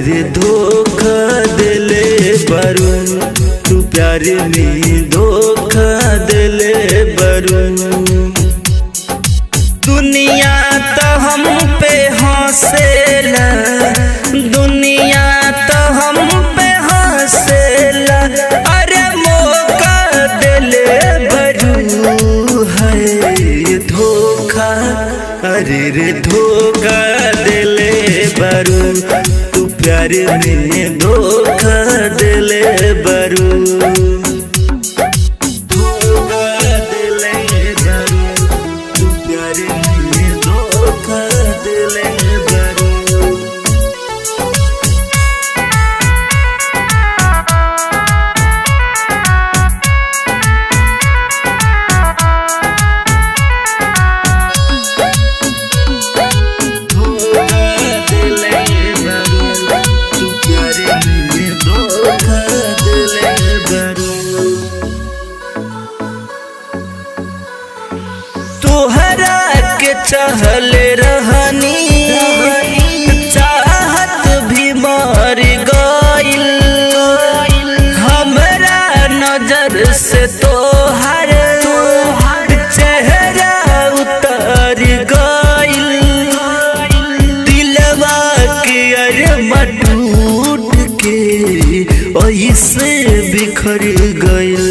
रे धोखा दिले बरू तू प्यार में धोखा दिले बरू दुनिया तो हम पे हंसेला दुनिया तो हम पे हंसेला अरे मौका दिले बरू है धोखा अरे रे धोखा दिले बरू तू प्यार में धोखा दिले बरू धोखा दिले बरू तू प्यार में धोखा दिले बरू धोखा दिले बरू तू प्यार में धोखा दिले बरू तोहरा के चहल रहनी चाहत भी मर गइल हमरा नजर से तोहर चेहरा उतर गइल दिलवा के अरमा टूट के ऐसे बिखर गइल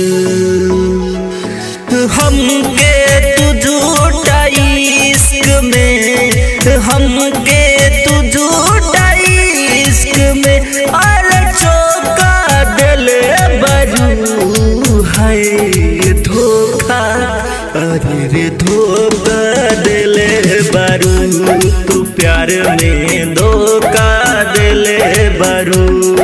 हमके तू झूठा इश्क में हमके तू झूठा इश्क में और चौका दिले बरू है धोखा अरे रे धोखा दिले बरू तू प्यार में धोखा दिले बरू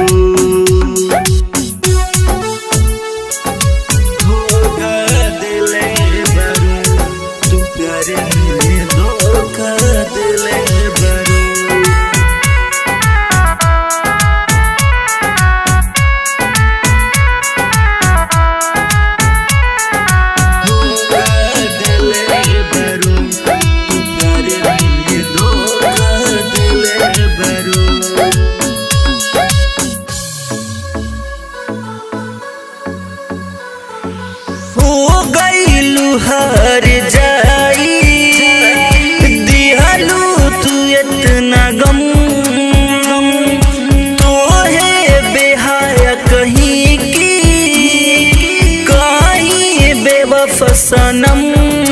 धोखा दिले बरू तू प्यार में धोखा दिले बरू धोखा दिले बरू तू प्यार में धोखा दिले बरू हो गईलू हर जाई दिहलू तू इतना गम तोहे बेहाया कहीं की कहीं बेवफा सनम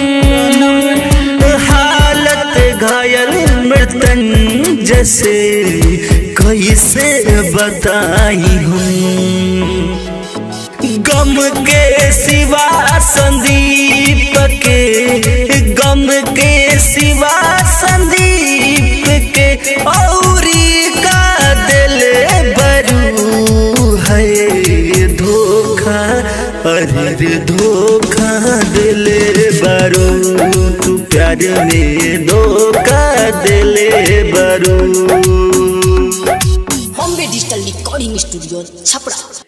हालत घायल मृतन जैसे कैसे बताई हम गम के सिवा संदीप के गम के सिवा संदीप के औरी का दिल बरू है धोखा अरे रे धोखा दिल बरू तू प्यार में धोखा दिल बरू Bombay digital recording studio Chhapra